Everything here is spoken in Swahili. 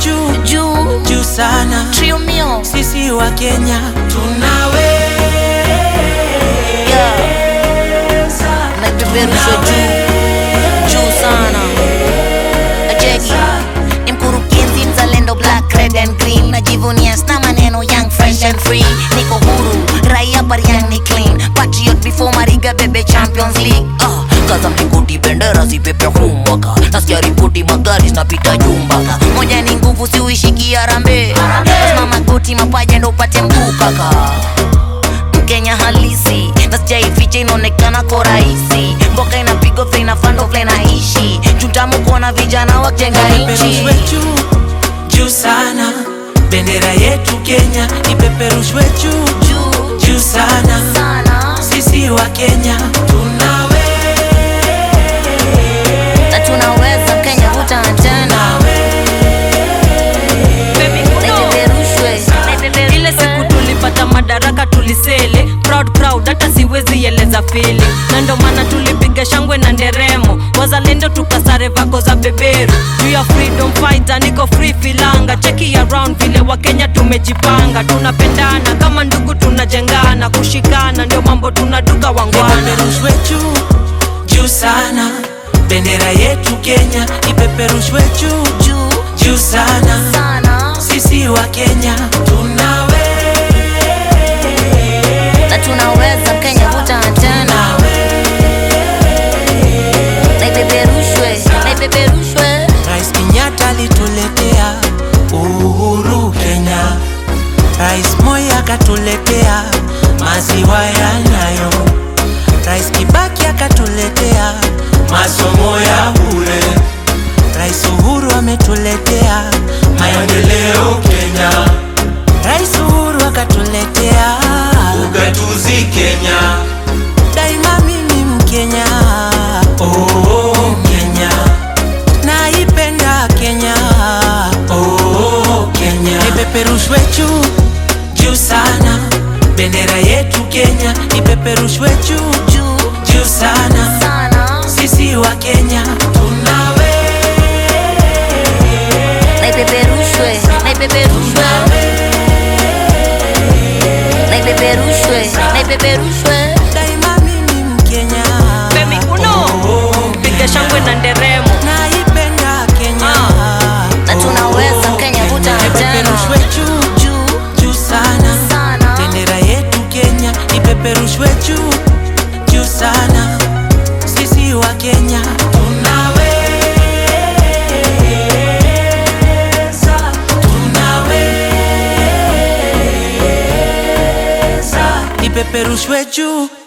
juu juu juu sana, trio mio sisi wa Kenya tunaweza yeah. naipeperusha juu juu sana ajeki ni mkurugenzi mzalendo black red and green najivunia sna maneno young fresh and free niko huru raia bariang ni clean patriot before mariga bebe champions league ah, kaza mlingoti bendera zipepe humwaka nasikia ripoti magari zinapita jumbaka moja ni nguvu siuishiki arambe lazima magoti mapaja ndo upate mguu kaka mkenya halisi na sijaificha inaonekana ko rahisi mboka inapigwa vile inafando vile naishi tutamu kuona vijana wajenga nchi ipeperushwe juu juu sana, bendera yetu Kenya ipeperushwe juu juu juu sana, sana sisi wa Kenya tunaweza na tunaweza kenya vuta tena naipeperushwe ile siku tulipata madaraka tulisele proud crowd hata siwezi eleza fili na ndo maana tulipiga shangwe na nderemo wazalendo tukasare vako za beberu juu ya freedom fighter niko free filanga cheki around vile wakenya tumejipanga tunapendana kama ndugu tunajengana kushikana ndio mambo tunaduka wangwana ipeperushwe juu juu sana, bendera yetu Kenya ipeperushwe juu juu juu sana, sana sisi wa Kenya tunaweza na tunaweza kenya vuta tena naipeperushwe naipeperushwe Rais Kenyatta alituletea uhuru Kenya, Rais Moi akatuletea maziwa ya Nyayo, Rais Kibaki akatuletea masomo ya bure, Rais Uhuru ametuletea maendeleo Kenya, Rais Uhuru akatuletea ugatuzi Kenya, daima mimi Mkenya, oh Kenya, naipenda Kenya, oh Kenya, ipeperushwe juu juu sana, bendera yetu Kenya ipeperushwe juu juu juu sana, sana sisi wa Kenya tunaweza naipeperushwe naipeperushwe naipeperushwe naipeperushwe daima mimi Mkenya, Femi Uno piga shangwe na nderemo naipenda Kenya, na tunaweza kenya vuta ipeperushwe tena juu juu juu sana sana bendera yetu Kenya ipeperushwe juu juu sana, sisi wa Kenya tunaweza, tunaweza, ipeperushwe juu